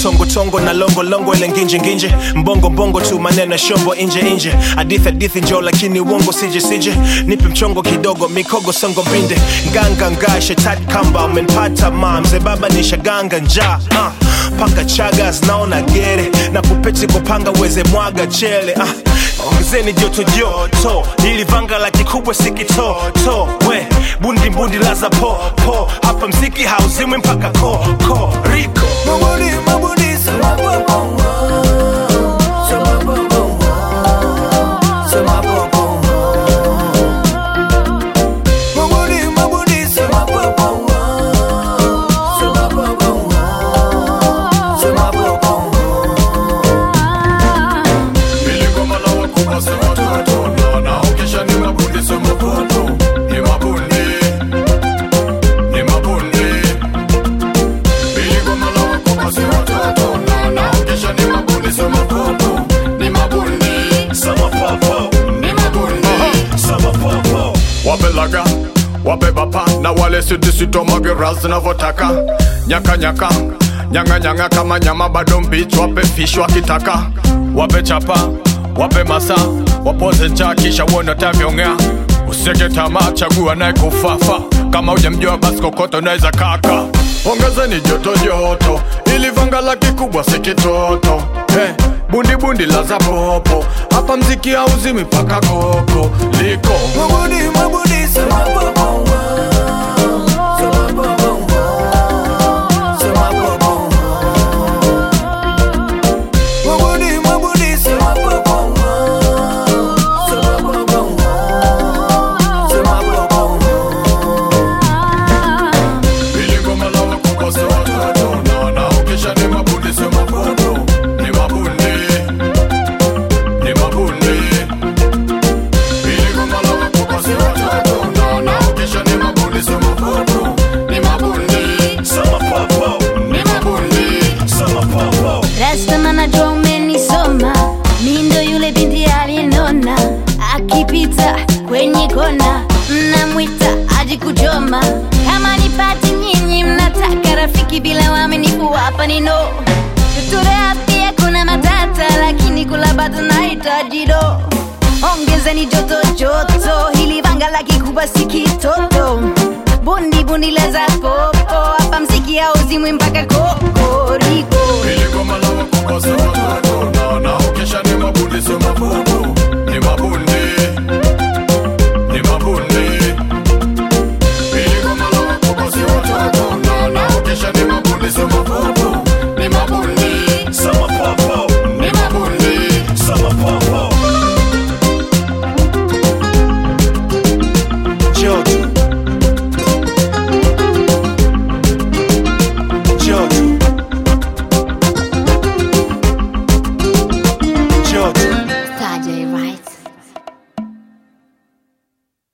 tongo tongo na longo longo ile nginje nginje mbongo mbongo tu maneno ya shombo inje inje hadithi hadithi njo lakini uongo sije sije nipe mchongo kidogo mikogo songo mbinde nganga nga shetani kamba umenipata ma mzee baba nishaganga njaa uh. paka chaga zinaona gere na kupeti kupanga uweze mwaga chele uh. ongezeni joto joto ili vanga la kikubwa sikitoto we bundi bundi laza po po hapa mziki hauzimwi mpaka ko ko riko Mabudi, mabudi, sema popo. Sema popo. Sema popo. Mabudi, mabudi, sema popo. Sema popo. Sema popo. Niligoma na wakubwa sema toto na naokesha ni mabundi sema poto ni mabundi ni mabundi Niligoma na wakubwa sema toto na naokesha ni mabundi sema poto ni mabundi sama popo ni mabundi sama popo wape laga wape bapa na wale sitisito magera zinavyotaka nyaka nyaka nyanga nyanga kama nyama bado mbichi wape fish wakitaka wape chapa wape masa wapoze njaa kisha uone tavyongea useke tamaa chagua naye kufafa kama ujamjua basi kokoto naweza kaka ongezeni joto joto ili vanga la kikubwa si kitoto hey, bundi bundi la za popo hapa mziki hauzimi paka koko liko Mabudi, mabudi, sema popo. Sema popo. Sema popo. Mabudi, mabudi, sema popo. Sema popo. Sema popo. Niligoma na wakubwa si watoto na naokesha ni mabundi si mabundo ni mabundi ni mabundi Niligoma na wakubwa si watoto na naokesha ni mabundi si mabundo ni mabundi sama popo ni mabundi sama popo Rasta najua umenisoma, mi ndo yule binti aliyenona, akipita kwenye kona mnamwita aji kuchoma. Kama nipati nyinyi mnataka rafiki bila waaminifu, hapa ni no. Tuturea pia kuna matata, lakini kula bado nahitaji do. Ongezeni joto joto, hili vanga la kikubwa si kitoto. Bundi bundi leza popo, hapa mziki hauzimwi mpaka kokoriko. Niligoma na wakubwa si watoto na naokesha ni mabundi si mabundo ni mabundi ni mabundi Niligoma na wakubwa si watoto na naokesha ni mabundi si mabundo